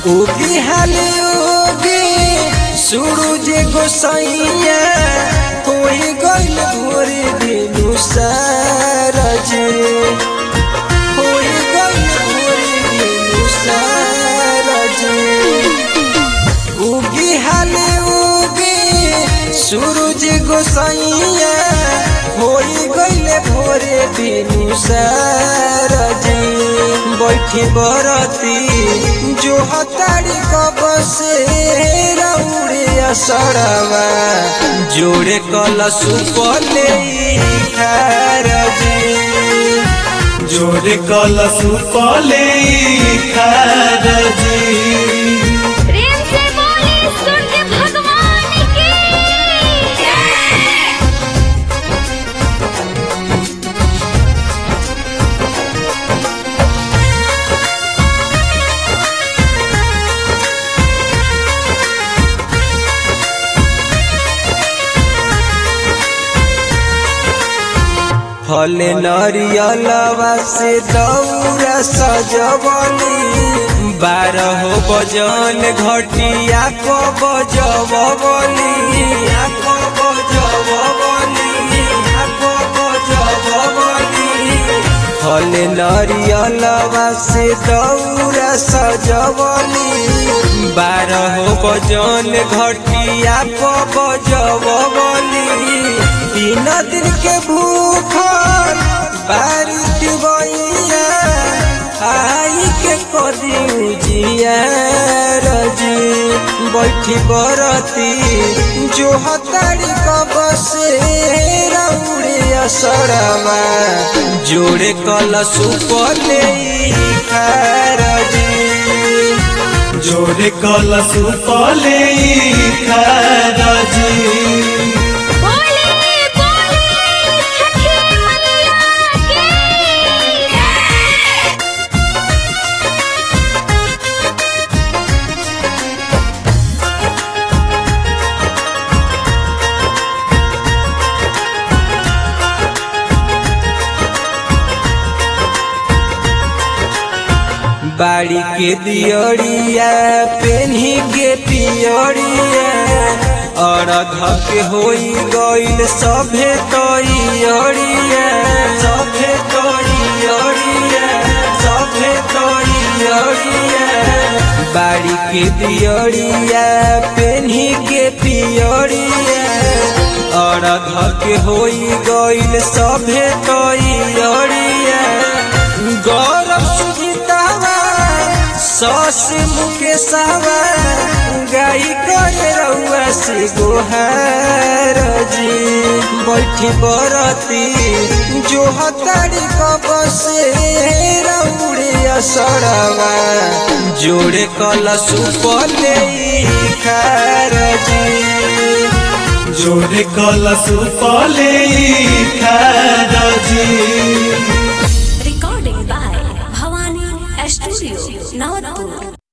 उगी हाली उगी सूरज गोसैया कोई गइल भोरे दिनु सारज कोई गइल भोरे दिनु सारज उगी हाली उगी सूरज गोसैया होई गइले भोरे दिनु सारज बैठी बरती जो हतारी कब से रौड़े असरवा जोड़े कलश पले खारजी जोरे कलश कले खारजी प्रेम से बोले सूर्य भगवान की फल नरियलवा से दौरा सजवली बारह बजन घटिया को बजवली को बजवली को बजवली फल नरियलवा से दौरा सजवली बारह बजन घटिया को बजवली तीन दिन के भूखल बारिश बइया आई के कदी उजिया रजी बैठी बरती जो हतारी कब से रौड़े असरवा जोड़े कलश पले खारजी जोरे कलश कले खारजी बोले बोले छठी मैया की बाड़ी के दियरिया पेन्ही के पियरिया और के होई गइल सभे तैयरिया सभे तैयरिया सभे तैयरिया बाड़ी के दियरिया पेन्ही के पियरिया और के होई गइल सभे तैयरिया गौरव सुजितावा सस मुकेशवा गाई करे रउआ से गोहार जी बैठी बरती जो हतारी कब से रउड़े असरवा जोड़े कलश पले खारजी जोरे कलश कले खारजी Recording by Bhavani Studio, Navatpur.